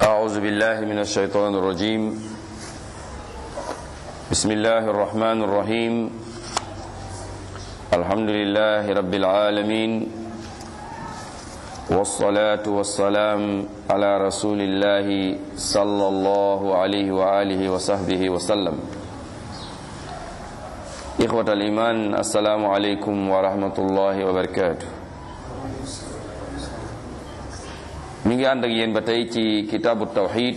أعوذ بالله من الشيطان الرجيم بسم الله الرحمن الرحيم الحمد لله رب العالمين والصلاة والسلام على رسول الله صلى الله عليه وآله وصحبه وسلم إخوة الإيمان السلام عليكم ورحمة الله وبركاته mi ngi ànd ak yéen ba tey ci kitaabu tawxid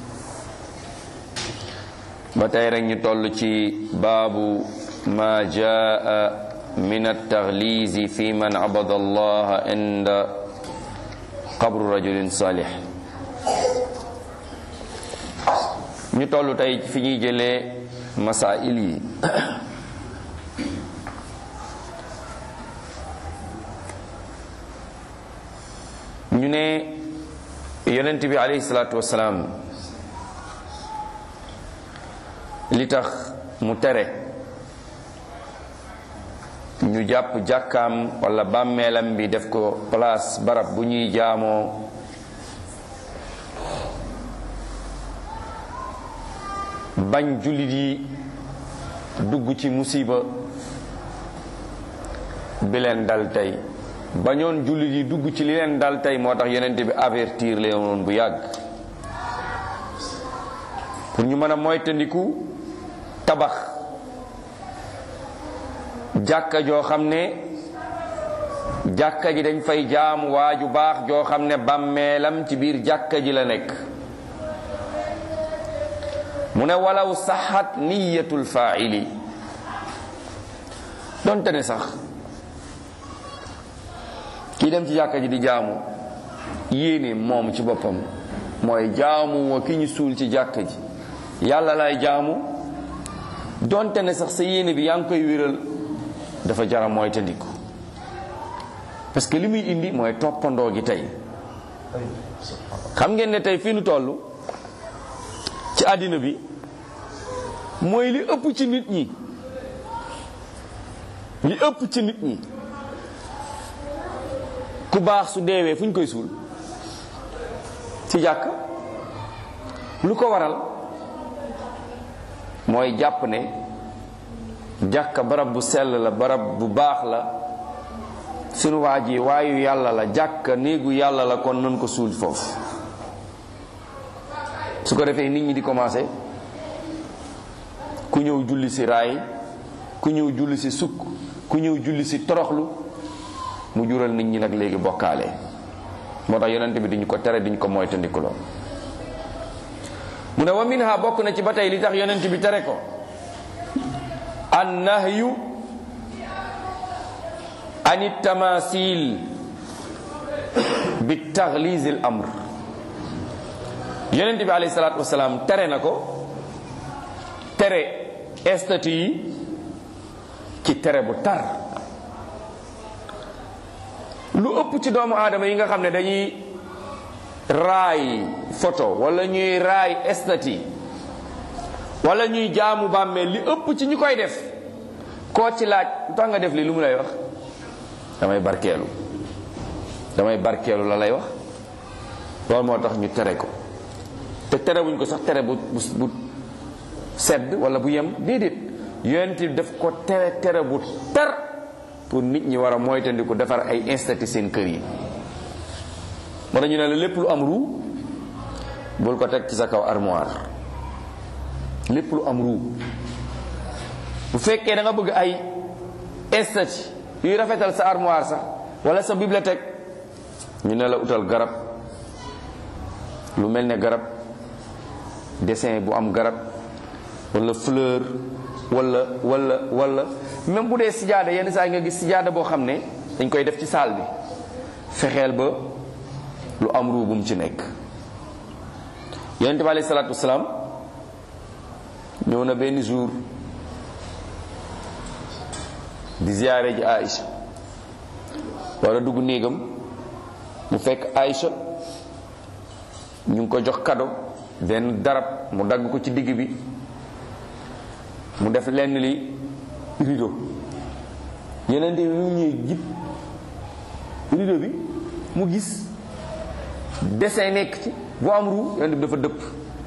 ba tey rek ñu toll ci baabu ma jaa min altaxliisi fi man abada allaha inda qabru rajulin salih ñu toll tey fi ñuy jëlee masail yi ñu ne yonent bi alayhi salaatu wasalaam li tax mu tere ñu jàpp jàkkaam wala bàmmeelam bi def ko place barab bu ñuy jaamoo bañ jullit yi dugg ci musiba bi leen dal tey bañoon jullit yi dugg ci li leen dal tey moo tax yonent bi avertir leen woon bu yàgg pour ñu mën a moytandiku tabax jàkka joo xam ne jàkka ji dañ fay jaamu waa ju baax joo xam ne bàmmeelam ci biir jàkka ji la nekk mu ne walaw saxat niyatul faili donte ne sax kii dem ci jàkka ji di jaamu yéene moom ci boppam mooy jaamu wa ki ñu suul ci jàkka ji yàlla lay jaamu donte ne sax sa yéene bi yaa ngi koy wéral dafa jara mooy tandiku parce que li muy indi mooy toppandoo gi tey xam ngeen ne tey fii nu toll ci àddina bi mooy li ëpp ci nit ñi li ëpp ci nit ñi ku baax su deewee fu ñu koy suul ci jàkk lu ko waral mooy jàpp ne jàkk barab bu sell la barab bu baax la sunu waa ji waayu yàlla la jàkk néegu yàlla la kon nan ko suul foofu su ko defee nit ñi di commencé ku ñëw julli si raay ku ñëw julli si sukk ku ñëw julli si toroxlu mu jural nit ñi nag léegi bokkaale moo tax yonent bi duñu ko tere duñu ko moytandikuloo mu ne wa minha bokk na ci ba tey li tax yonent bi tere ko an nahyu an tamasil bi taxliz al amr yonent bi alayhi salaatu wasalaam tere na ko tere statut yi ci tere bu tar lu ëpp ci doomu aadama yi nga xam ne dañuy raay photo wala ñuy raay estati wala ñuy jaamu bàmmeel li ëpp ci ñu koy def koo ci laaj lu tax nga def li lu mu lay wax damay barkeelu damay barkeelu la lay wax loolu moo tax ñu tere ko te terewuñ ko sax tere bu bu sedd wala bu yem déedéet yonent def ko tere tere bu tar pour nit ñi war a moytandiku defar ay instati seen kër yi moo tax ñu ne la lépp lu am ruu bul ko teg ci sa kaw armoire lépp lu am ruu bu fekkee da nga bëgg ay instati yuy rafetal sa armoire sax wala sa bibliothèque ñu ne la utal garab lu mel ne garab dessin bu am garab wala fleur wala wala wala même bu dee sijaada yenn saa yi nga gis sijaada boo xam ne dañ koy def ci saal bi fexeel ba lu am ruu bu mu ci nekk yonente bi alayhi salaatu wasalaam ñëw na benn jour di ziyaare ji Aïcha war a dugg néegam mu fekk Aïcha ñu ngi ko jox kado benn darab mu dagg ko ci digg bi mu def lenn li rideau yeneen bi mu ñëwee jib rideau bi mu gis dessin nekk ci bu am ru yonent bi dafa dëpp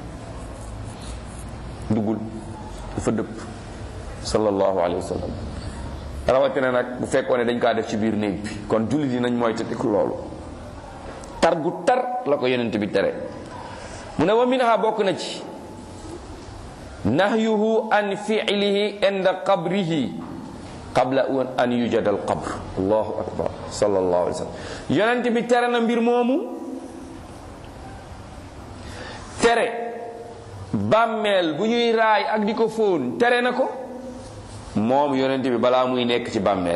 duggul dafa dëpp sallallahu alayhi wa sallam rawatina nag bu fekkoon ne dañ kaa def ci biir néeg bi kon jullit yi nañ mooy tëddiku loolu tar gu tar la ko yonent bi tere mu ne wa minha bokk na ci nahyuhu an fi'lihi inda qabrihi qabla an yujada al qabr allahu akbar sallallahu alayhi wa sallam yonent bi tere na mbir moomu tere bàmmeel bu ñuy raay ak di ko fóon tere na ko moom yonent bi balaa muy nekk ci bàmmeel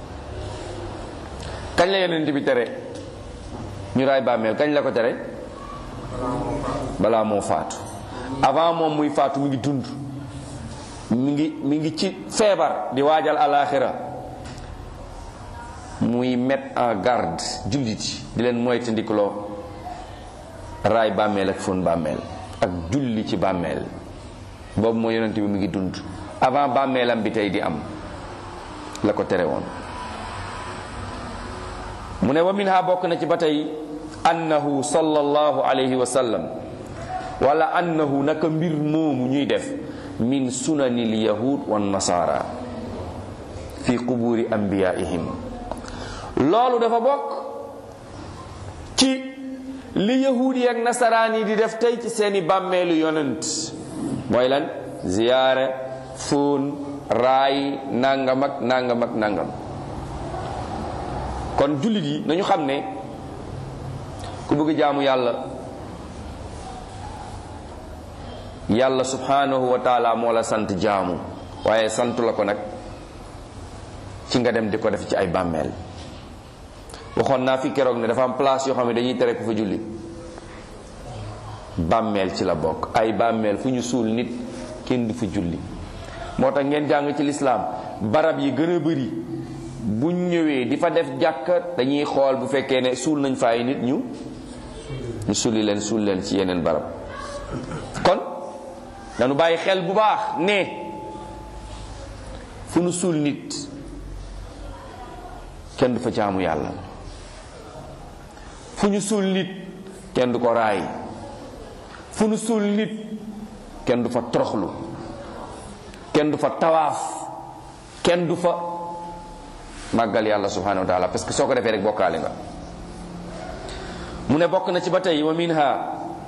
kañ la yonent bi tere ñu raay bàmmeel kañ la ko tere balaa moo faatu avant moom muy faatu mi ngi dund mi ngi mi ngi ci feebar di waajal alaxira muy mettre en garde jullit yi di leen moytandikuloo raay bàmmeel ak fóon bàmmeel ak julli ci bàmmeel boobu mooy yonent bi mi ngi dund avant bàmmeelam bi tey di am la ko tere woon mu ne wa minha bokk na ci ba tey annahu sallallahu alayhi wa sallam wala annahu naka mbir moomu ñuy def min sunanil yahud wan nasara fi quburi anbiyaihim loolu dafa bokk ci li yahud yi ak nasaraan yi di def tey ci seeni bàmmeelu yonent mooy lan ziyaare fóon raay nangam ak nangam ak nangam kon jullit yi nañu xam ne ku bëgg jaamu yàlla yàlla subhanahu wa taala moo la sant jaamu waaye santu la ko nag ci nga dem di ko def ci ay bàmmeel waxoon naa fi keroog ne dafa am place yoo xam ne dañuy tere ku fa julli bàmmeel ci la bokk ay bàmmeel fu ñu suul nit kenn du fa julli moo tax ngeen jàng ci lislaam barab yi gën a bëri buñ ñëwee di fa def jàkka dañuy xool bu fekkee ne suul nañ fa ay nit ñu ñu sulli leen suul leen ci yeneen barab kon dañu bàyyi xel bu baax ne fu nu suul nit kenn du fa jaamu yàlla fu ñu suul nit kenn du ko raay fu nu suul nit kenn du fa toroxlu kenn du fa tawaaf kenn du fa màggal yàlla subhanahu wa taala parce que soo ko defee rek bokkaale nga mu ne bokk na ci ba tey wa minha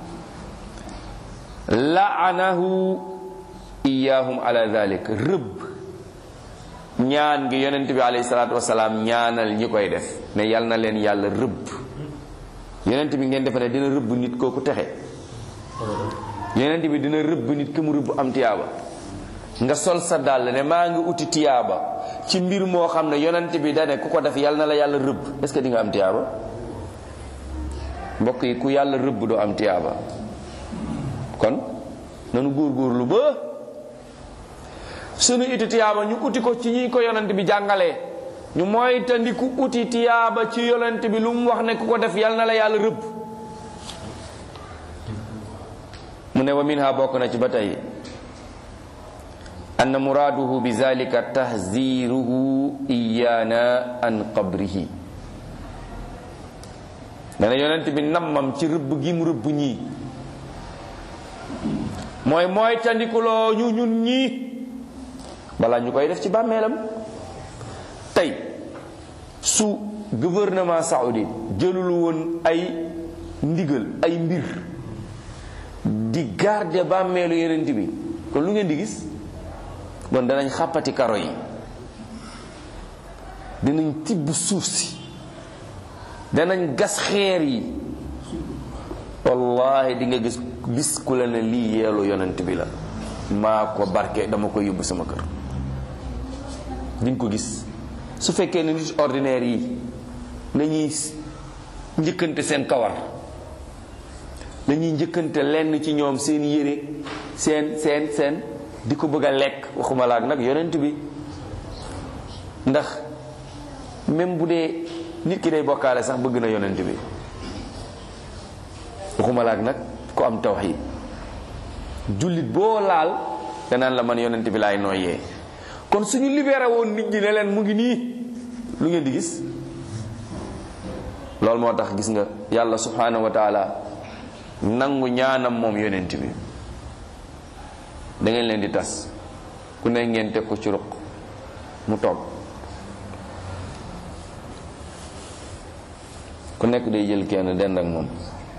laanahu iyahum ala dalik rëbb ñaan gi yonent bi alayhi salaatu wasalaam ñaanal ñi koy def ne yal na leen yàlla rëbb yonent bi ngeen defe ne dina rëbb nit kooku texe yonent bi dina rëbb nit ki mu rëbb am tiyaaba nga sol sa dàll ne maa ngi uti tiyaaba ci mbir moo xam ne yonent bi dane ku ko def yal na la yàlla rëbb est ce que di nga am tiyaaba mbokk yi ku yàlla rëbb doo am tiyaaba kon nanu góorgóorlu ba sunu uti tiyaaba ñu uti ko ci ñi ko yonent bi jàngalee ñu mooy tandiku uti tiyaaba ci yonent bi lu mu wax ne ku ko def yal na la yàlla rëbb mu ne wa minha bokk na ci ba tey anna muraaduhu bi zalika tahziruhu iyana an qabrihi dana yonent bi nammam ci rëbb gi mu rëbb ñii mooy mooy tandikuloo ñu ñun ñii balaa ñu koy def ci bàmmeelam tey su gouvernement saoudi jëlul woon ay ndigal ay mbir di garder bàmmeelu yonent bi kon lu ngeen di gis bon danañ xàppati karo yi danañ tibb suuf si danañ gas xeer yi wallahi di nga gis gis ku la ne lii yeelu yonent bi la maa ko barke dama ko yóbbu sama kër di nga ko gis su fekkee ne nit ordinaire yi nañuy njëkkante seen kawar dañuy njëkkante lenn ci ñoom seen yére seen seen seen di ko bëgg a lekk waxuma laak nag yonent bi ndax même bu dee nit ki day bokkaale sax bëgg na yonent bi waxuma laak nag ku am tawxiid jullit boo laal danaan la man yonent bi laay nooyee kon suñu libéré woon nit ñi ne leen mu ngi nii lu ngeen di gis loolu moo tax gis nga yàlla subhanahu wa taala nangu ñaanam moom yonent bi da ngeen leen di tas ku ne ngeen teg ko ci ruq mu toog ku nekk day jël kenn dend ak moom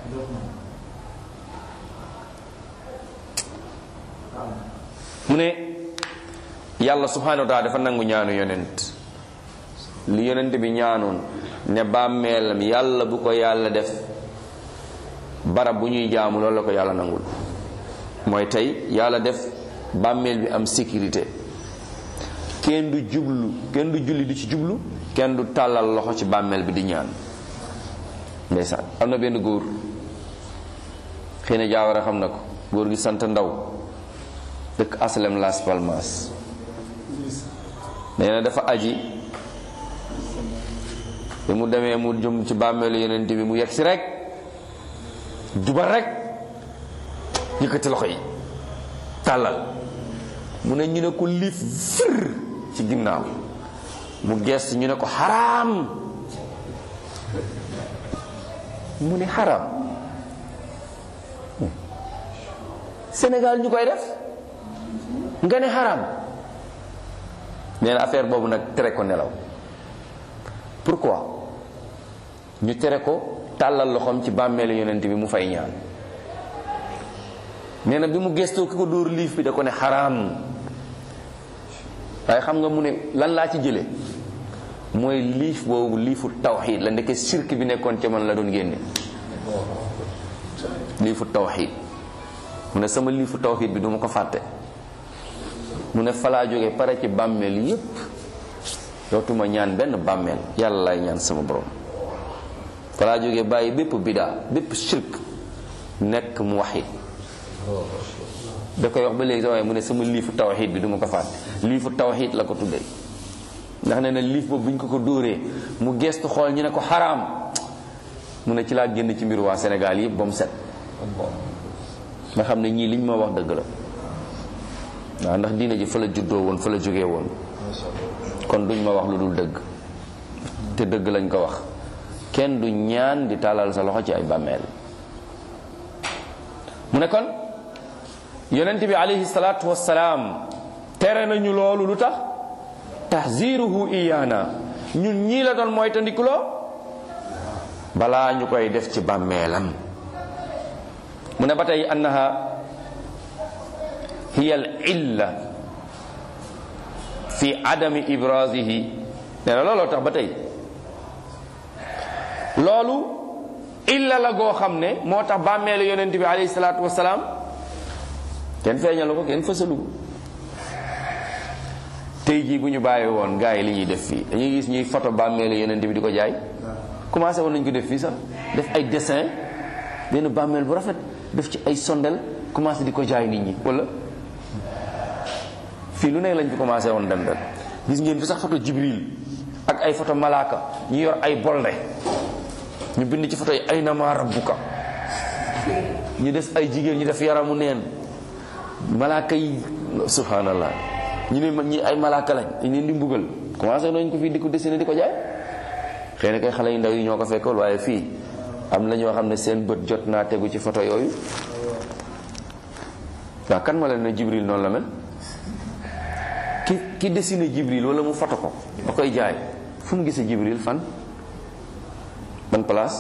mu ne yàlla subhanahu wa taala dafa nangu ñaanu yonent li yonent bi ñaanoon ne bàmmeelam yàlla bu ko yàlla def barab bu ñuy jaamu loolu la ko yàlla nangul mooy tey yàlla def bàmmeel bi am sécurité kenn du jublu kenn du julli du ci jublu kenn du tàllal loxo ci bàmmeel bi di ñaan ndeysaan am na benn góor xëy na jaawara xam na ko góor gi sant ndaw dëkk aslem Las Palmas nee na dafa aji bi mu demee mu jëm ci bàmmeelu yonent bi mu yegg si rek jubal rek yëkkati loxo yi tàllal mu ne ñu ne ko liif fir ci ginnaaw mu gees ñu ne ko xaraam mu ne xaraam Sénégal ñu koy def nga ne xaraam nee na affaire boobu nag tere ko nelaw pourquoi ñu tere ko tàllal loxoom ci bàmmeelu yonent bi mu fay ñaan nee na bi mu gestoo ki ko dóor liif bi da ko ne xaraam waaye xam nga mu ne lan laa ci jële mooy liif boobu liifu tawxiid la ndeke sirk bi nekkoon ca man la doon génne liifu tawxiid mu ne sama liifu tawxiid bi duma ko fàtte mu ne falaa jóge pare ci bàmmeel yépp dootuma ñaan benn bàmmeel yàlla lay ñaan sama borom falaa jóge bàyyi bépp bidaa bépp shirk nekk mu waxit da koy wax ba léegi sa waaye mu ne sama liifu tawxiid bi duma ko fàtte liifu tawxiid la ko tuddee ndax nee na liif boobu bu ñu ko ko dóoree mu gestu xool ñu ne ko xaraam mu ne ci laa génn ci mbir waa Sénégal yëpp ba mu set nga xam ne ñii liñ ma wax dëgg la waaw ndax diine ji fa la juddoo woon fa la jógee woon kon duñ ma wax lu dul dëgg te dëgg lañ ko wax kenn du ñaan di tàllal sa loxo ci ay bàmmeel mu ne kon yonent bi alayhi salaatu wassalaam tere nañu loolu lu tax tahziruhu iyaana ñun ñii la doon mooy tandikuloo balaa ñu koy def ci bàmmeelam mu ne ba tey annaha hiya al illa fi adami ibrazihi nee na looloo tax ba tey loolu illa la goo xam ne moo tax bàmmeelu yonent bi alayhi salaatu wasalaam kenn feeñalu ko kenn fësalu ko tey jii bu ñu bàyyi woon gars yi li ñuy def fii dañuy gis ñuy photo bàmmeelu yonent bi di ko jaay commencé woon nañu ko def fii sax def ay dessin benn bàmmeel bu rafet def ci ay sondel commencé di ko jaay nit ñi wala fii lu nekk lañ fi commencé woon dem dem gis ngeen fi sax photo jibril ak ay photo malaaka ñu yor ay bolde ñu bind ci photo yi ay nama rabbuka ñu des ay jigéen ñu def yaramu neen malaaka yi subhanallah ñu ne ñi ay malaaka lañ dañ leen di mbugal commencé nañ ko fii di ko dessiné di ko jaay xëy na kay xale yu ndaw yi ñoo ko fekkoon waaye fii am na ñoo xam ne seen bët jot naa tegu ci photo yooyu waaw kan ma leen ne jibril noonu la mel ki ki dessiné jibril wala mu photo ko ba koy jaay fu mu gisee jibril fan ban place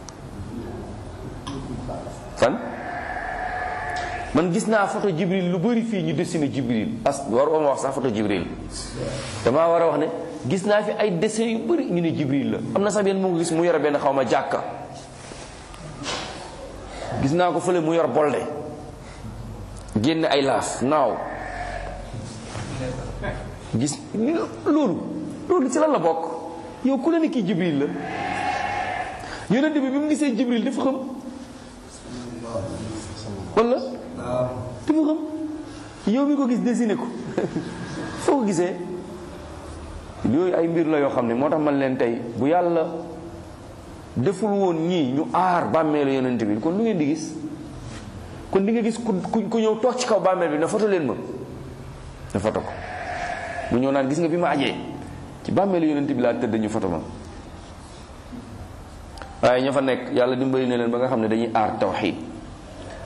fan man gis naa photo jibril lu bari fii ñu dessiné jibril as war ma wax sax photo jibril damaa war a wax ne gis naa fi ay dessin yu bari ñu ne jibril la am na sax benn mu ngi gis mu yore benn xaw ma jàkka gis naa ko fële mu yor bolde génn ay laaf naaw gis loolu loolu ci lan la bokk yow ku la ne kii jibril la yonent bi bi mu gisee jibril dafa xam wala dafa xam yow mi ko gis dessiné ko foo ko gisee yooyu ay mbir la yoo xam ne moo tax man leen tey bu yàlla deful woon ñii ñu aar bàmmeelu yonent bi kon lu ngeen di gis kon di nga gis ku ku ñëw toog ci kaw bàmmeel bi na foto leen ma na foto ko mu ñëw naan gis nga bi ma ajee ci bàmmeelu yonent bi laa tëdd ñu foto ma waaye ña fa nekk yàlla dimbali na leen ba nga xam ne dañuy aar tawxiid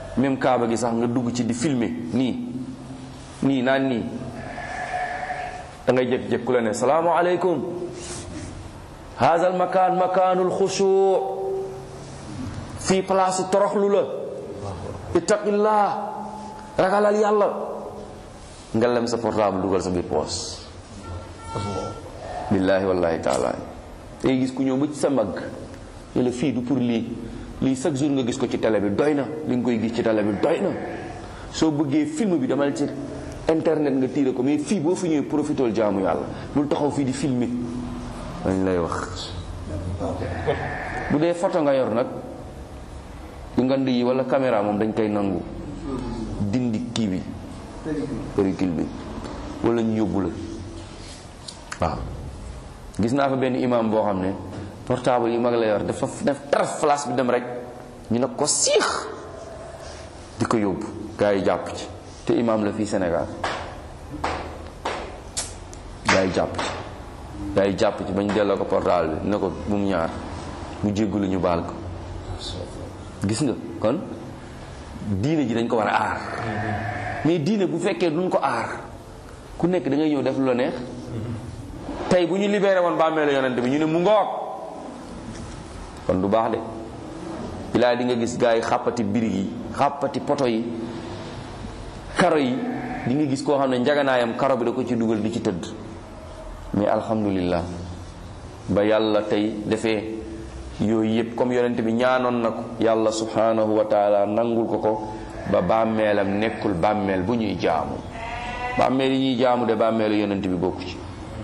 même kaaba gi sax nga dugg ci di filmer nii nii naan nii da ngay jékki-jékki ku la ne salaamaaleykum haza al makaan makaanul xusuu fii place toroxlu la ittaqillah ragalal yàlla nga lem sa portable dugal sa biir poos billaahi wallahi taala day gis ku ñëw ba ci sa mag ne la fii du pour lii lii chaque jour nga gis ko ci télé bi doy na li nga koy gis ci télé bi doy na soo bëggee film bi demal ci internet nga tiire ko mais fii boo fi ñëwee profitool jaamu yàlla bul taxaw fii di filmer dañ lay wax bu dee photo nga yor nag yu ngand yi wala caméra moom dañ koy nangu dindi kii bi pellicule bi wala ñu yóbbu la waaw gis naa fa benn imam boo xam ne portable yi mag la yor dafa def taraf flash bi dem rek ñu ne ko siix di ko yóbbu gars yi jàpp ci te imam la fii Sénégal gars yi jàpp ci gars yi jàpp ci bañ delloo ko portable bi ne ko bu mu ñaar mu jéggalu ñu baal ko gis nga kon diine ji dañ ko war a aar mais diine bu fekkee duñ ko aar ku nekk da ngay ñëw def lu la neex tey bu ñu libéré woon bàmmeelu yonent bi ñu ne mu ngoog kon du baax de bilaa di nga gis gars yi xàppati birig yi xàppati poto yi karo yi di nga gis koo xam ne njaganaayam karo bi da ko ci dugal di ci tëdd mais alhamdulillah ba yàlla tey defee yooyu yëpp comme yonent bi ñaanoon na ko yàlla subhanahu wa taala nangul ko ko ba bàmmeelam nekkul bàmmeel bu ñuy jaamu bàmmeel yi ñuy jaamu de bàmmeelu yonent bi bokku ci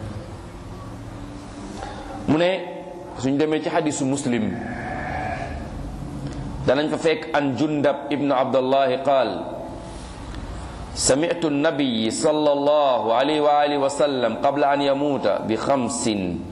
mu ne suñ demee ci xadisu muslim danañ fa fekk an jundab ibnu abdallahi qaal سمعت النبي صلى الله عليه وآله وسلم قبل أن يموت بخمس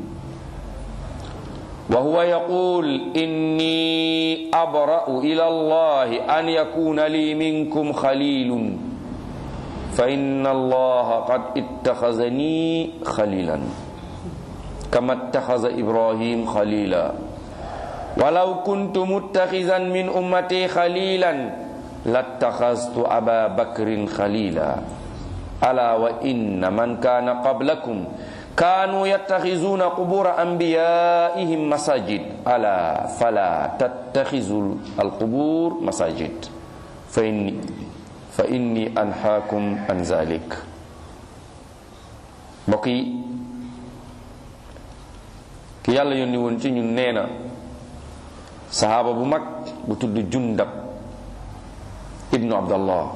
وهو يقول إني أبرأ إلى الله أن يكون لي منكم خليل فإن الله قد اتخذني خليلا كما اتخذ إبراهيم خليلا ولو كنت متخذا من أمتي خليلا لاتخذت أبا بكر خليلا ألا وإن من كان قبلكم كانوا يتخذون قبور أنبيائهم مساجد ألا فلا تتخذوا القبور مساجد فإني فإني أنهاكم عن ذلك بقي ki yàlla yónni woon ci ñun nee na sahaaba bu mag bu tudd jundab ibnu abdallah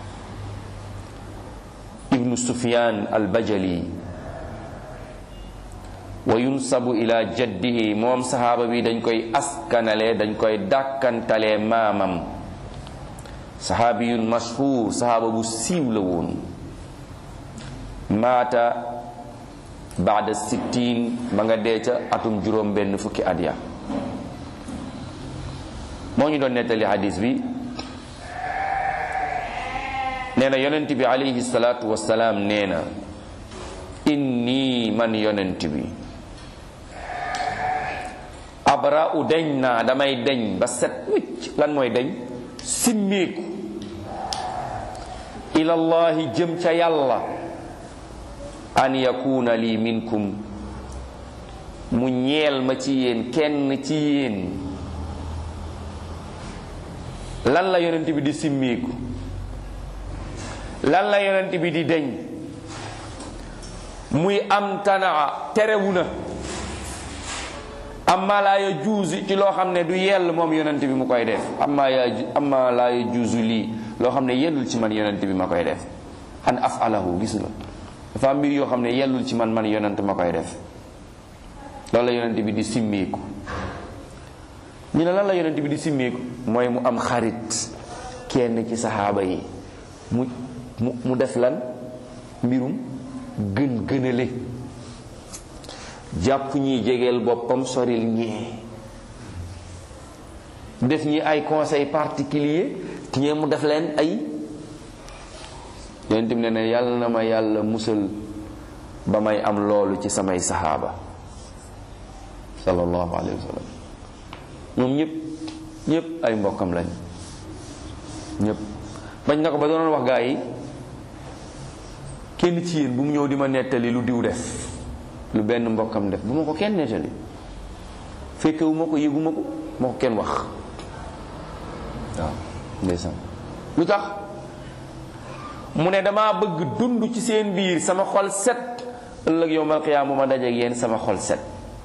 ibnu sufyan albajali wa yunsabu ila jaddihi moom sahaaba bi dañ koy askanale dañ koy dàkkantale maamam sahaabiyun mashhur sahaaba bu siiw la woon maata baada sittin ba nga dee ca atum juróom benn fukki at ya moo ñu doon nettali hadis bi nee na yonent bi alayhi salaatu wasalaam nee na inni man yonent bi abra u deñ naa damay deñ ba set wicc lan mooy deñ simmeeku ilallahi jëm ca yàlla an yakuna li minkum mu ñeel ma ci yéen kenn ci yéen lan la yonent bi di simmeeku lan la yonent bi di deñ muy am tanaa terewu na amma laa ya juusi ci loo xam ne du yell moom yonent bi mu koy def amma ya amma laa ya juusu lii loo xam ne yellul ci man yonent bi ma koy def an afalahu gis nga dafa am mbir yoo xam ne yellul ci man man yonent ma koy def loolu la yonent bi di simmeeku ñu ne lan la yonent bi di simmeeku mooy mu am xarit kenn ci saxaaba yi mu mu mu def lan mbirum gën gënale jàpp ñi jegeel boppam soril ñee def ñi ay conseil particulier ñee mu def leen ay yonent bi ne ne yàlla na ma yàlla musal ba may am loolu ci samay saxaaba sallallahu alayhi wa sallam ñoom ñëpp ñëpp ay mbokkam lañ ñëpp bañ na ko ba doon wax gaa yi kenn ci yéen bu mu ñëw di ma nettali lu diw def lu benn mbokkam def bu ma ko kenn nettali fekkewu ma ko yëgu ma ko ma ko kenn wax waaw ndeysaan lu tax mu ne dama bëgg dund ci seen biir sama xol set ëllëg yowmal qiyaam bu ma dajeeg yéen sama xol set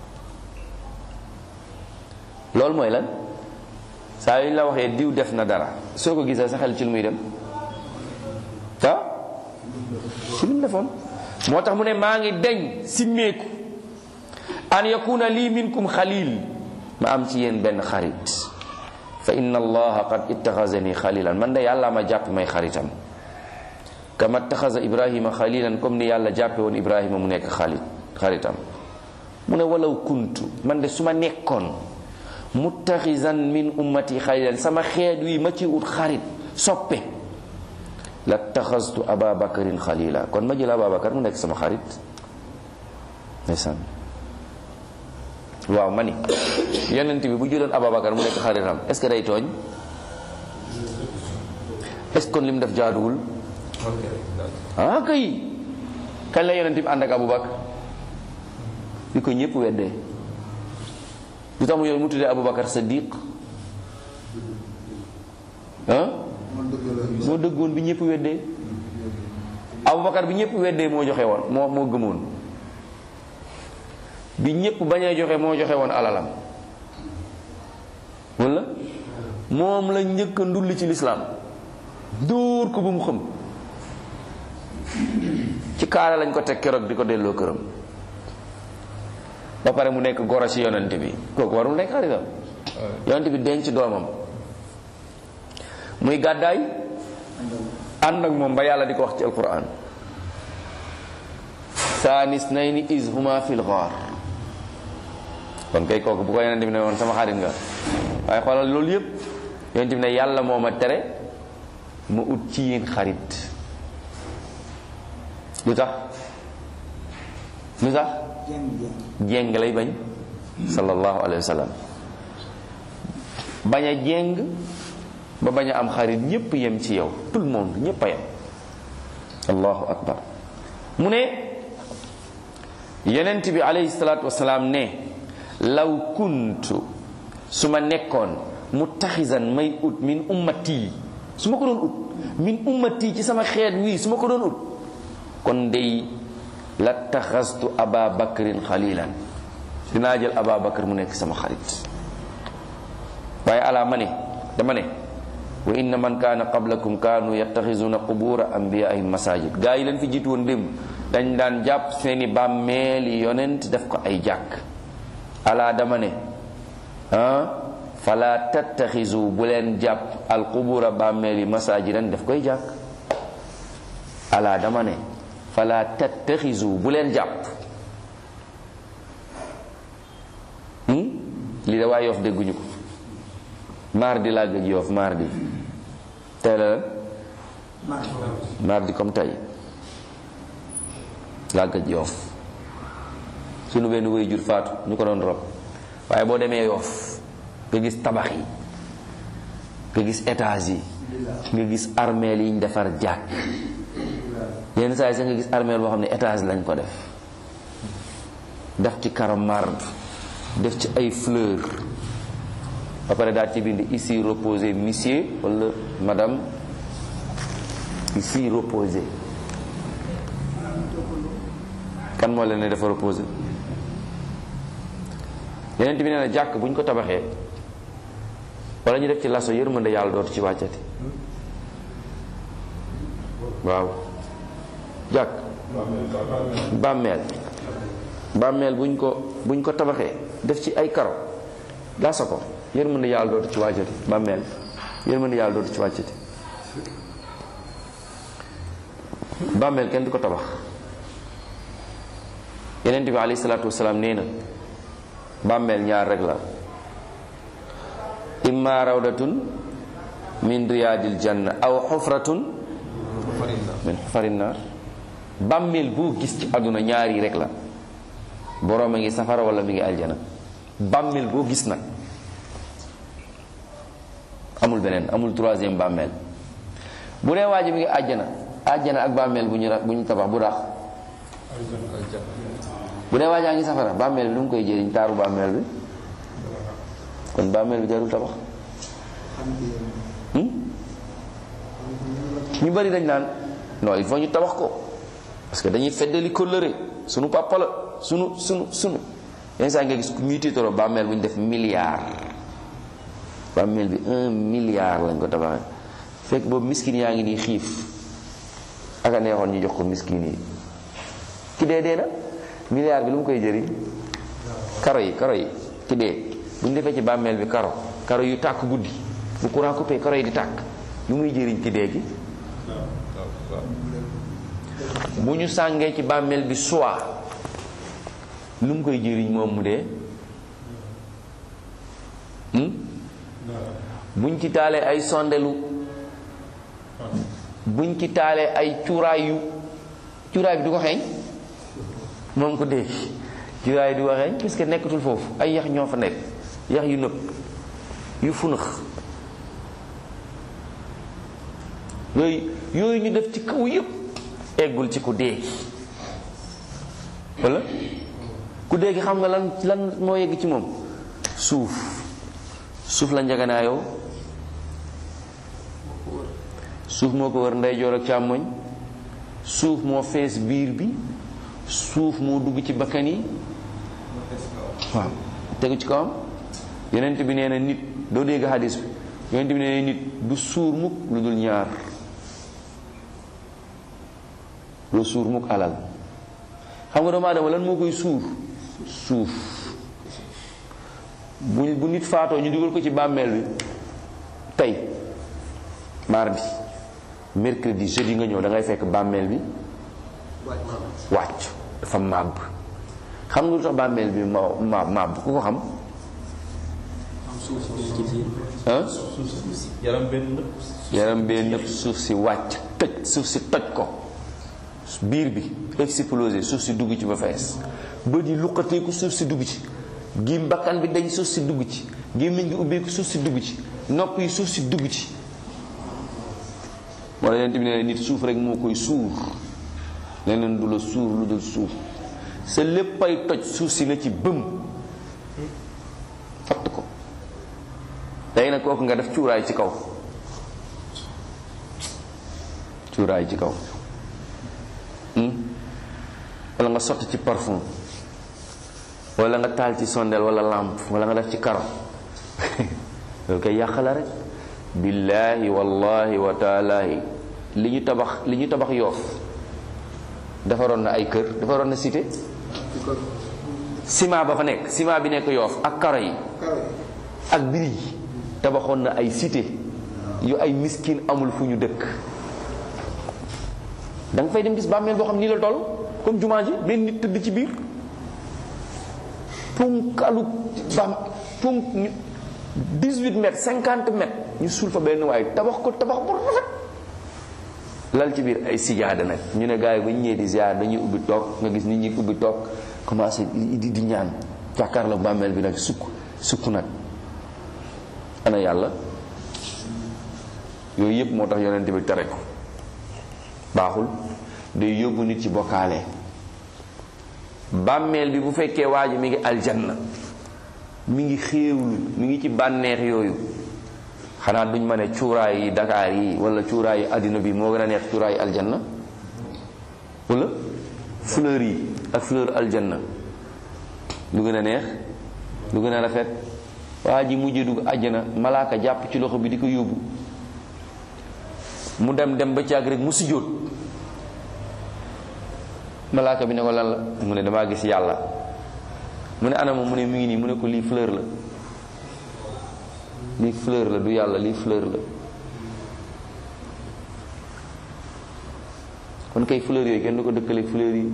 loolu mooy lan saa yu ñu la waxee diw def na dara soo ko gisee sa xel ci lu muy dem ah ci lu mu defoon moo tax mu ne maa ngi deñ simmeeku an yakuna lii minkum xalil ma am ci yéen benn xarit fa inna allaha qad ittaxazani xalilan man de yàlla ma jàpp may xaritam kama ittaxaza ibrahima xalilan comme ni yàlla jàppe woon ibrahima mu nekk xalit xaritam mu ne walaw kuntu man de su ma nekkoon muttaxizan min ummati xalilan sama xeet wi ma ci ut xarit soppe la taxastu aba bakarin xalila kon ma jël aba bakar mu nekk sama xarit ndeysaan waaw ma ni yonent bi bu jëloon aba bakar mu nekk xaritam est ce que day tooñ est ce que kon li mu def jaaduwul ah kay kañ la yonent bi ànd ak abu bakar bi ko ñëpp weddee lu tax mu yoon mu tuddee Aboubacar Sadiq ah moo dëggoon bi ñëpp weddee Aboubacar bi ñëpp weddee moo joxe woon moo moo gëmoon bi ñëpp bañee joxe moo joxe woon alalam wala moom la njëkk a ndulli ci lislaam dóor ko bu mu xam ci kaara lañ ko teg keroog di ko delloo këram ba pare mu nekk goro ci yonent bi kooku warul nekk xaritam yonent bi denc doomam muy gàddaay ànd ak moom ba yàlla di ko wax ci alquran saanis nayni is huma fil ghaar kon kay kooku bu ko yonent bi ne woon sama xarit nga waaye xoolal loolu yëpp yonent bi ne yàlla moo ma tere ma ut ci yéen xarit lu tax lu tax jéng lay bañ sallallahu alayhi wa sallam bañ a jéng ba bañ a am xarit ñépp yem ci yow tout le monde ñépp a yem allahu akbar mu ne yenent bi alayhi salaatu wasalaam ne law kuntu su ma nekkoon muttaxisan may ut min ummati su ma ko doon ut min ummati ci sama xeet wii su ma ko doon ut kon dey la taxastu aba bakrin xalilan dinaa jël aba bakar mu nekk sama xarit waaye ala ma ne dama ne wa inna man kaana qablakum kaanu yattaxizuna qubura anbiyaihim masajid gaa yi leen fi jiitu woon démb dañ daan jàpp seeni bàmmeeli yonent def ko ay jàkk ala dama ne ah fala tattaxizu bu leen jàpp al qubura bàmmeeli masajidan def koy jàkk ala dama ne fala tattaxizu bu leen jàpp lii da waa yoof dégguñu ko mardi laa gëj yoof mardi tey la lan mardi comme tey laa gëj yoof sunu benn way jur faatu ñu ko doon rob waaye boo demee yoof nga gis tabax yi nga gis étage yi nga gis armeel yi ñu defar jàkk yenn saa yi sax nga gis armeel boo xam ne étage lañ ko def def ci karo marbre def ci ay fleur ba pare daal ci bind ici reposé monsieur wala madame ici reposé kan moo leen ne dafa reposé yeneen bi nee na jàkk bu ñu ko tabaxee wala ñu def ci laso yërmande yàlla dootu ci wàccati waaw jàkk bàmmeel bàmmeel buñ ko buñ ko tabaxee def ci ay karo laso ko yërmande yàlla dootu ci wàccati bàmmeel yërmande yàlla dootu ci wàccati bàmmeel kenn du ko tabax yeneen bi alayhi salaatu wasalaam nee na bàmmeel ñaar rek la imma rawdatun min riyaadil janna aw xufratun min xufarin naar bàmmeel boo gis ci àdduna ñaar yi rek la boroom a ngi safara wala mi ngi aljana bàmmeel boo gis nag amul beneen amul troisième bàmmeel bu dee waa ji mi ngi àjjana àjjana ak bàmmeel bu ñu ra- bu ñu tabax bu rax bu dee waa jaa ngi safara bàmmeel bi lu mu koy jëriñ taaru bàmmeel bi kon bàmmeel bi jarul tabax hmm? ñu bari dañ naan non il faut ñu tabax ko parce que dañuy feddali kóllëre sunu papa la sunu sunu sunu yenn saa nga gis ku ñuy tiitaroo bàmmeel bu ñu def milliard bàmmeel bi un milliard lañ ko tabaxee fekk boobu miskin yaa ngi nii xiif ak a neexoon ñu jox ko miskin yi ki dee dee na milliard bi lu mu koy jëriñ karo yi karo yi ki dee bu ñu defee ci bàmmeel bi karo karo yu tàkk guddi bu courant coupé karo yi di tàkk lu muy jëriñ ki dee gi bu ñu sàngee ci bàmmeel bi soie lu mu koy jëriñ moom mu dee hmm? buñ ci taalee ay sondelu buñ ci taalee ay cuuraay yu cuuraay bi du ko xeeñ moom ko dee cuuraay du ko xeeñ parce que nekkatul foofu ay yax ñoo fa nekk yax yu nëb yu funax yooyu yooyu ñu def ci kaw yëpp eggul ci ku dee wala ku dee gi xam nga lan lan moo yegg ci moom suuf suuf la njaganaayoo suuf moo ko wër ndeyjoor ak càmmoñ suuf moo fees biir bi suuf moo dugg ci bakkan yi waaw tegu ci kawam yonent bi nee na nit doo dégg hadis bi yonent bi nee na nit du suur mukk lu dul ñaar lu suur mukk alal xam nga doomu aadama lan moo koy suur suuf bu bu nit faatoo ñu dugal ko ci bàmmeel bi tey mardi mercredi jeudi nga ñëw da ngay fekk bàmmeel bi wàcc dafa màbb xam nga lu tax bàmmeel bi ma ma màbb ku ko xam ah yaram benn yaram bee nëpp suuf si wàcc tëj suuf si toj ko biir bi explosé suuf si dugg ci ba fees bët yi luqateeku suuf si dugg ci gi bakkan bi dañ suuf si dugg ci gémmiñ gi ubbeeku suuf si dugg ci nopp yi suuf si dugg ci wala yonent bi ne nit suuf rek moo koy suur leneen du la suur lu dul suuf sa léppay toj suuf si na ci bëm fatt ko tey nag kooku nga def cuuraay ci kaw cuuraay ci kaw wala nga sotti ci parfum wala nga taal ci sondeel wala lampe wala nga def ci karo loolu koy yàq la rek billaahi wallahi wa taalaahi li ñu tabax li ñu tabax yoof defaroon na ay kër defaroon na cité ciment ba fa nekk ciment bi nekk yoof ak karo yi ak biri yi tabaxoon na ay cité yu ay miskin amul fu ñu dëkk da nga fay dem gis bàmmeel boo xam nii la toll comme jumaa ji benn nit tëdd ci biir punkalu bam punk 18 mètres 50 mètres ñu suul fa benn waaye tabax ko tabax bu rafet lal ci biir ay sijaada nag ñu ne gars yi ba ñu ñëwee di ziar dañuy ubbi toog nga gis nit ñi ubbi toog commencé di di ñaan jàkkaarloo bàmmeel bi nag sukk sukk nag ana yàlla yooyu yëpp moo tax yonent bi tere ko baaxul day yóbbu nit ci bokkaale bàmmeel bi bu fekkee waa ji mi ngi aljanna mi ngi xéewlu mi ngi ci bànneex yooyu xanaa duñ ma ne cuuraay yi Dakar yi wala cuuraay yi àddina bi moo gën a neex cuuraay yi aljanna wala fleur yi ak fleur aljanna lu gën a neex lu gën a rafet waa ji mujjee dugg àjjana malaaka jàpp ci loxo bi di ko yóbbu mu dem dem ba càgg rek mu sujjóot malaaka bi ne ko lan la mu ne damaa gis yàlla mu ne anama mu ne mi ngi nii mu ne ko lii fleur la lii fleur la du yàlla lii fleur la kon kay fleur yooyu kenn du ko dëkkale fleur yi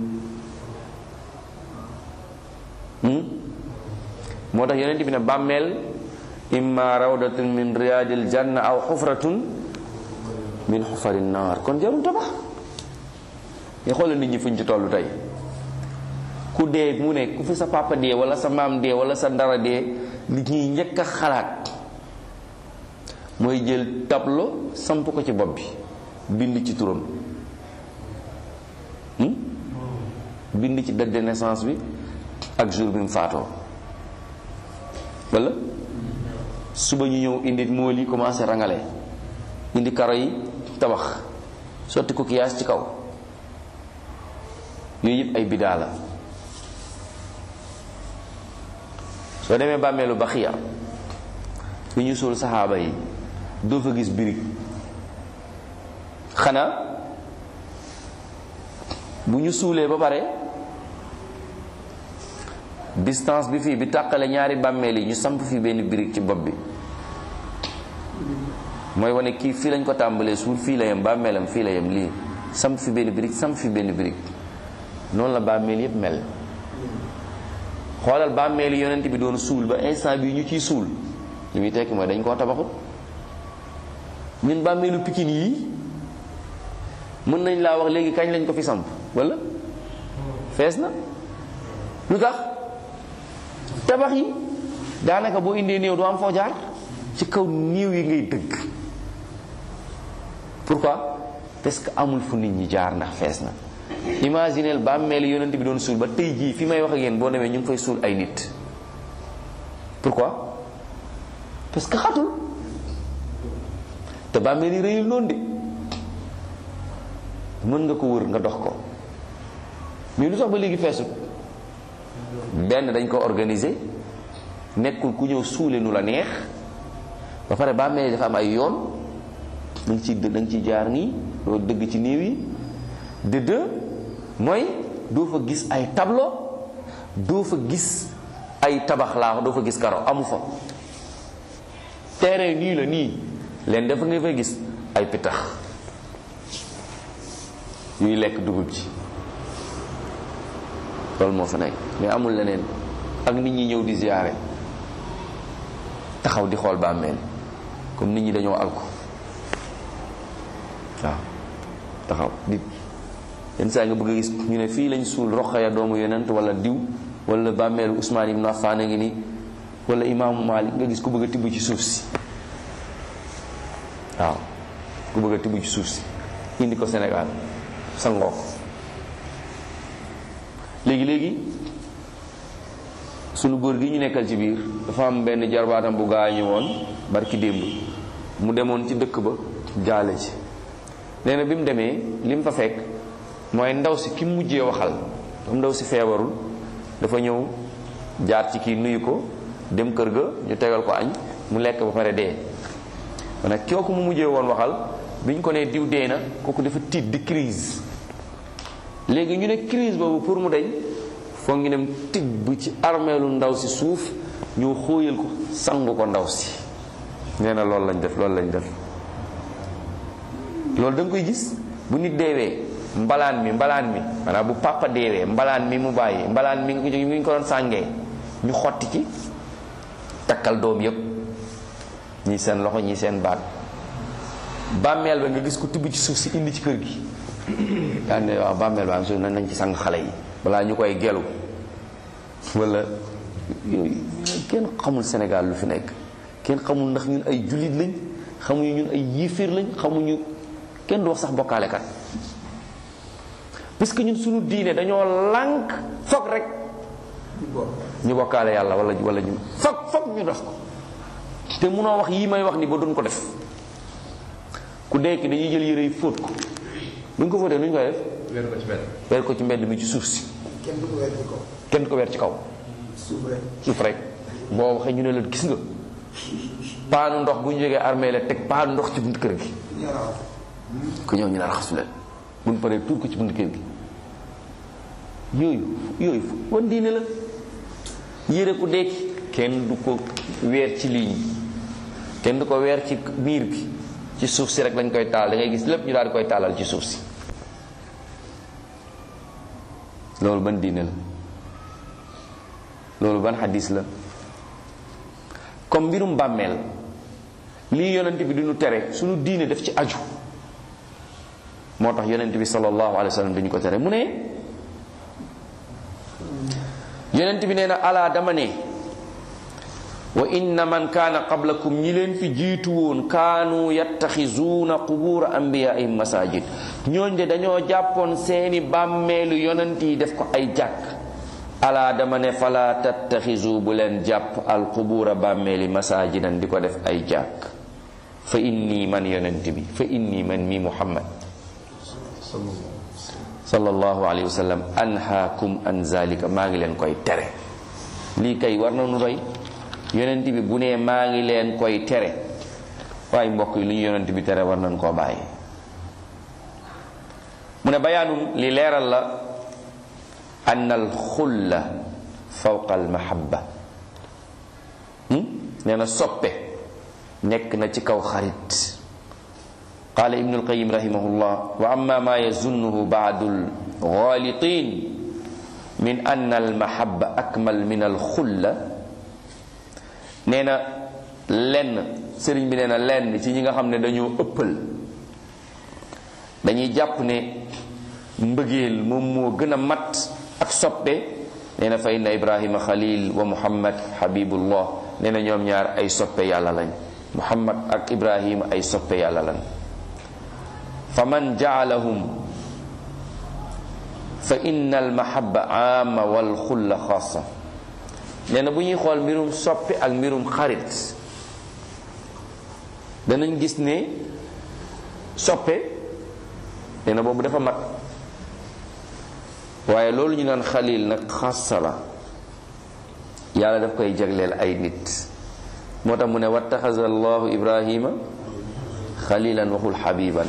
moo tax yonent bi ne bàmmeel imma rawdatun min riyadil janna aw xufratun min xufari naar kon jarul tabax nga xoolal nit ñi fuñ ci tollu tey ku dee mu ne ku fi sa papa dee wala sa maam dee wala sa ndara dee li ñuy njëkk a xalaat mooy jël tableau samp ko ci bopp bi bind ci turam hmm? bind ci date de naissance bi ak jour bi mu faatoo wala suba ñu ñëw indi mool yi commencé rangale indi karo yi tabax sotti ko kiyaas ci kaw yooyu yëpp ay bidaa la soo demee bàmmeelu baxiya fi ñu suul saxaaba yi doo fa gis birig xanaa bu ñu suulee ba pare distance bi fii bi tàqale ñaari bàmmeel yi ñu samp fii benn birig ci bopp bi mooy wane kii fii lañ ko tàmbalee suul fii la yem bàmmeelam fii la yem lii samp fi benn birig samp fi benn birig noonu la bàmmeel yépp mel xoolal bàmmeel yi yonent bi doon suul ba instant bi ñu ciy suul li muy tekki mooy dañ koo tabaxut ñun bàmmeelu pikin yii mën nañ laa wax léegi kañ lañ ko fi samp wala fees na lu tax tabax yi daanaka boo indee néew doo am foo jaar ci kaw néew yi ngay dëgg pourquoi parce que amul fu nit ñi jaar ndax fees na imagineel bàmmeel yonent bi doon suul ba tey jii fi may wax ak yéen boo demee ñu ngi fay suul ay nit pourquoi parce que xatul te bàmmeel yi rëyul noonu de mën nga ko wër nga dox ko mais lu tax ba léegi feesut benn dañ ko organiser nekkul ku ñëw suule nu la neex ba pare bàmmeel yi dafa am ay yoon da nga ciy da nga ciy jaar nii doo dëgg ci néew yi de deux mooy doo fa gis ay tableau doo fa gis ay tabax laa doo fa gis karo amu fa terrain nii la nii leen dafa nga fay gis ay pitax yuy lekk dugub ji loolu moo fa nekk mais amul leneen ak nit ñi ñëw di ziyaare taxaw di xool bàmmeel comme nit ñi dañoo alko waaw taxaw di yenn saa nga bëgg a gis ñu ne fii lañ suul Roqaya doomu yonent wala diw wala bàmmeelu Usmaan ibn Affaan a ngi nii wala imaamu Maalik nga gis ku bëgg a tibb ci suuf si waaw ku bëgg a tibb ci suuf si indi ko Sénégal sangoo ko léegi léegi sunu góor gi ñu nekkal ci biir dafa am benn jarbaatam bu gaañu woon barki démb mu demoon ci dëkk ba jaale ci nee na bi mu demee li mu fa fekk mooy ndaw si ki mu mujjee waxal comme ndaw si feebarul dafa ñëw jaar ci kii nuyu ko dem kër ga ñu tegal ko añ mu lekk ba pare dee kon nag kooku mu mujjee woon waxal bi ñu ko nee diw dee na kooku dafa tiit di crise léegi ñu ne crise boobu pour mu deñ foog ñu dem tibb ci armeelu ndaw si suuf ñu xóoyal ko sangu ko ndaw si nee na loolu lañ def loolu lañ def loolu da nga koy gis bu nit deewee mbalaan mi mbalaan mi maanaam bu papa deewee mbalaan mi mu bàyyi mbalaan mi ngi mi ngi ko doon sàngee ñu xotti ci takkal doom yépp ñii seen loxo ñii seen baat bàmmeel ba nga gis ko tibb ci suuf si indi ci kër gi daan ne waaw bàmmeel ba am suuf nañ ci sang xale yi balaa ñu koy gelu wala yooyu kenn xamul Sénégal lu fi nekk kenn xamul ndax ñun ay jullit lañ xamuñu ñun ay yiifir lañ xamuñu kenn du wax sax bokkaalekat parce que ñun suñu diine dañoo lànk foog rek ñu bokkaale yàlla wala wala ñu foog foog ñu def ko te munoo wax yii may wax ni ba duñ ko def ku dekk dañuy jël yére yi fóot ko buñ ko fóotee nu ñu koy def weer ko ci benn. weer ko ci mbedd mi ci suuf si kenn du ko weer ci kaw kenn du ko weer ci kaw suuf rek suuf rek boo waxee ñu ne la gis nga paanu ndox bu ñu jógee armée la teg paanu ndox ci bunt kër gi ñaraw ku ñëw ñu ne raxasu leen bu ñu paree tuur ko ci bunt kër gi yooyu yooyu wan diine la yére ku dekki kenn du ko weer ci ligne kenn du ko weer ci miir bi ci suuf si rek lañ koy taal da ngay gis lépp ñu daal di koy taalal ci suuf si loolu ban diine la loolu ban xadis la comme mbirum bàmmeel lii yonent bi duñu tere suñu diine def ci aju moo tax yonent bi sallallahu alayhi wa sallam dañu ko tere mu ne yonent bi nee na alaa dama ne wa inna man kaana qablakum ñi leen fi jiitu woon kaanu yattaxisuuna qubuura anbiyaa'ihim masajid ñooñ de dañoo jàppoon seeni bàmmeelu yonent yi def ko ay jàkk alaa dama ne fala tattaxisu bu leen jàpp al qubuura bàmmeeli masajidan di ko def ay jàkk fa inni man yonent bi fa inni man mi muhammad sallallahu alayhi wa sallam anhaakum an zalika maa ngi leen koy tere lii kay war na nu doy yonent bi bu nee maa ngi leen koy tere waaye mbokk yi lu ñu yonent bi tere war nañ koo bàyyi mu ne bayaanum li leeral la an al xulla fawqa al mahabba nee na soppe nekk na ci kaw xarit qaala ibnu alqayim rahimahullah wa amma ma yazunnuhu baadu alghalitin min ann almahabba akmal min alxulla nee na lenn sëriñ bi nee na lenn ci ñi nga xam ne dañoo ëppal dañuy jàpp ne mbëggeel moom moo gën a mat ak soppe nee na fa inna ibrahima xalil wa muhammad habibullah nee na ñoom ñaar ay soppe yàlla lañ muhammad ak ibrahima ay soppe yàlla lañ fa man jaalahum fa inna almahabba aama wal xulla xaasa nee na bu ñuy xool mbirum soppe ak mbirum xarit danañ gis ne soppe nee na boobu dafa mat waaye loolu ñu naan xalil nag xaasa la yàlla daf koy jagleel ay nit moo tax mu ne wattaxaza allahu ibrahima xalilan waxul xabiban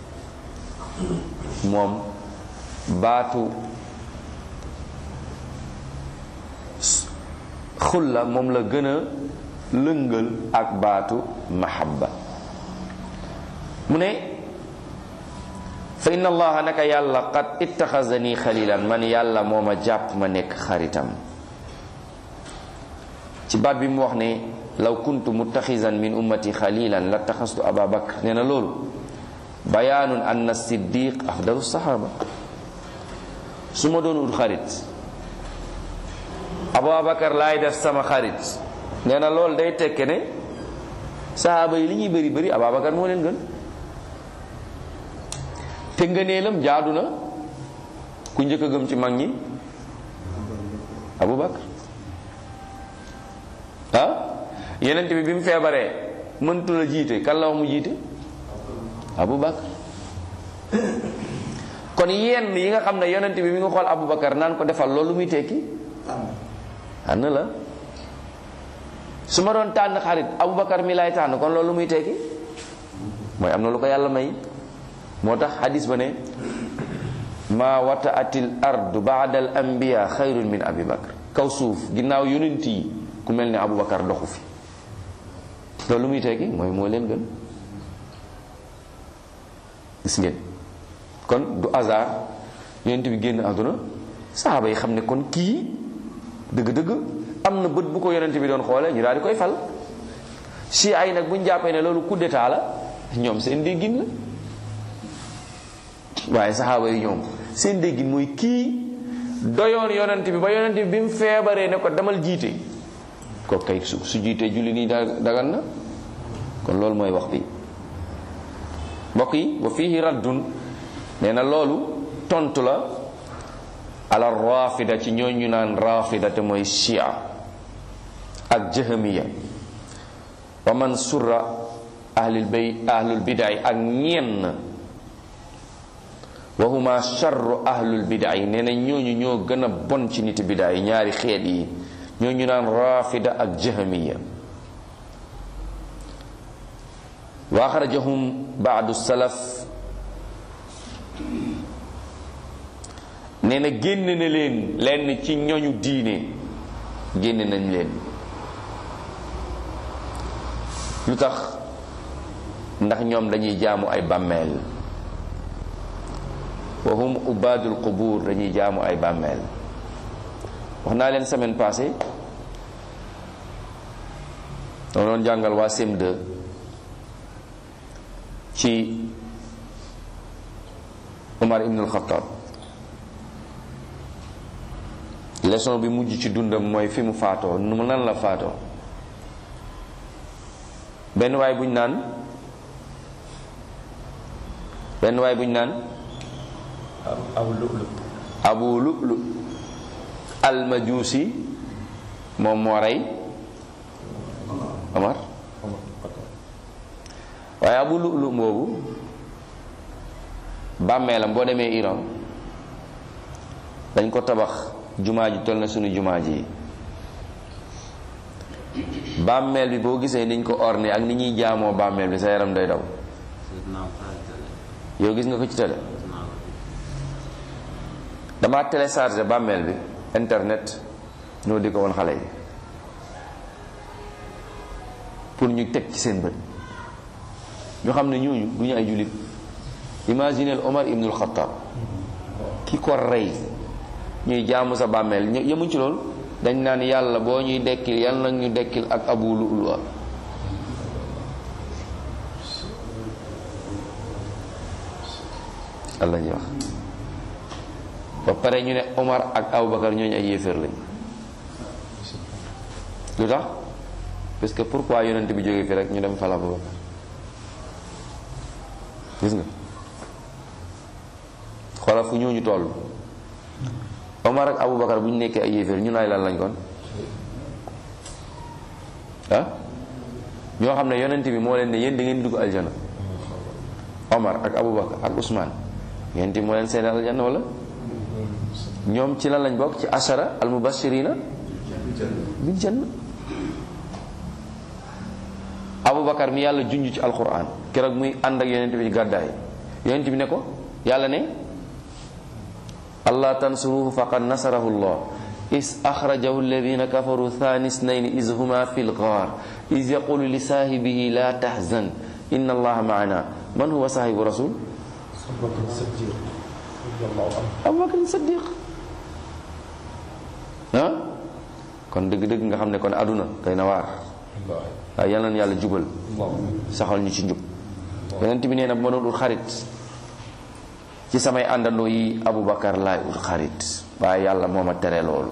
moom baatu xulla moom la gën a lëngal ak baatu mahabba mu ne fa inna allaha naka yàlla qad ittaxazani xalilan man yàlla moo ma jàpp ma nekk xaritam ci baat bi mu wax ne law kuntu muttaxisan min ummati xalilan la taxastu aba bakr nee na loolu bayaanun anna siddiq afdalu saxaaba su ma doon ut xarit abubakar laay def sama xarit nee na loolu day tekke ne saxaaba yi li ñuy bëri bëri abubakar moo leen gën te ngëneelam jaadu na ku njëkk a gëm ci mag ñi abubakar ah yenent bi bi mu feebaree mëntu la jiite kan la wax mu jiite abubakar kon yenn yi nga xam ne yonent bi mi nga xool abubakar naan ko defal loolu muy tekki tànn la su ma doon tànn xarit abubakar mi lay tànn kon loolu muy tekki mooy am na lu ko yàlla may moo tax hadis ba ne ma wata atil ardu baada al anbiya xayrun min abi bakar kaw suuf ginnaaw yonent yi ku mel ne abubakar doxu fi loolu muy tekki mooy moo leen gën gis ngeen kon du hasard yonent bi génn àdduna saxaaba yi xam ne kon kii dëgg-dëgg am na bët bu ko yonent bi doon xoolee ñu daal di koy fal si ay nag bu ñu jàppee ne loolu coup d'état la ñoom seen déggin la waaye saxaaba yi ñoom seen déggin mooy kii doyoon yonent bi ba yonent bi bi mu feebaree ne ko demal jiite ko kay su su jiitee julli nii dagan na kon loolu mooy wax bi mbokk yi wa fihi raddun nee na loolu tontu la ala rafida ci ñooñu naan rafida te mooy shia ak jahamiya wa man surra ahlul bay ahlul bidaay ak ñenn wa huma charru ahlul bidaay nee na ñooñu ñoo gën a bon ci nit bidaay ñaari xeet yi ñooñu naan rafida ak jahamiya wa axrajahum baadu salaf nee na génn na leen lenn ci ñoñu diine génn nañ leen lu tax ndax ñoom dañuy jaamu ay bàmmeel wa hum ubadul qubur dañuy jaamu ay bàmmeel wax naa leen semaine passée dama doon jàngal waa CM2 ci Umar ibn al-Khattab leçon bi mujj ci dundam mooy fi mu faatoo nu nan la faatoo benn waay buñ naan benn waay buñ naan aw lu'lu abu lu'lu almajuusi moom moo rey Omar waaye abu lu'lu boobu bàmmeelam boo demee Iran dañ ko tabax jumaa ji toll na sunu jumaa ji bàmmeel bi boo gisee niñ ko orné ak ni ñuy jaamoo bàmmeel bi sa yaram day daw yow gis nga ko ci télé dama téléchargé bàmmeel bi internet ñoo di ko woon xale yi pour ñu teg ci seen bët ñu xam ne ñooñu du ñu ay jullit imagineel Omar ibnul Xattaab ki ko rey ñuy jaamu sa bàmmeel ñu yemuñ ci loolu dañ naan yàlla boo ñuy dekkil yàlla nag ñu dekkil ak abu lu'lu Allah ñuy wax ba pare ñu ne Omar ak Aboubacar ñooñu ay yéeféer lañ lu tax parce que pourquoi yonent bi jógee fi rek ñu dem fal Aboubacar gis nga xoolal fu ñooñu toll Omar ak Aboubacar bu ñu nekkee ay yéeféer ñun ay lan lañ kon ah ñoo xam ne yonent bi moo leen ne yéen da ngeen dugg aljana Omar ak Aboubacar ak Ousmane yonent bi moo leen seen aljana wala ñoom ci lan lañ bokk ci ashara al mubashirina bil janna Aboubacar mi yàlla junj ci alquran keroog muy ànd ak yonent bi gàddaay yonent bi ne ko yàlla ne allah tansuruhu faqad nasarahu llah is axrajahu alladina kafaru thani snayni is huma fi lgaar is yaqulu li saahibihi la tahzan inna allaha maana man huwa saahibu rasul abubakar saddiq ah kon dëgg-dëgg nga xam ne kon aduna day na waar waaye yal na yàlla jubal saxal ñu ci njub yonent bi nee na bu ma doon ut xarit ci samay àndandoo yi Aboubacar laay ut xarit waaye yàlla moo ma tere loolu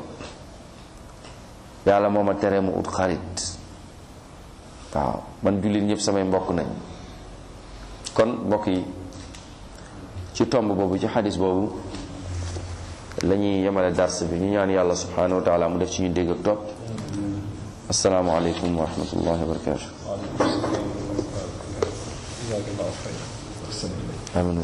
yàlla moo ma tere mu ut xarit waaw man jullit ñëpp samay mbokk nañ kon mbokk yi ci tomb boobu ci xadis boobu la ñuy yemale dars bi ñu ñaan yàlla subhanahu wa taala mu def ci ñu dégg ak topp asalaamualeykum wa rahmatullahi wa barakatu amin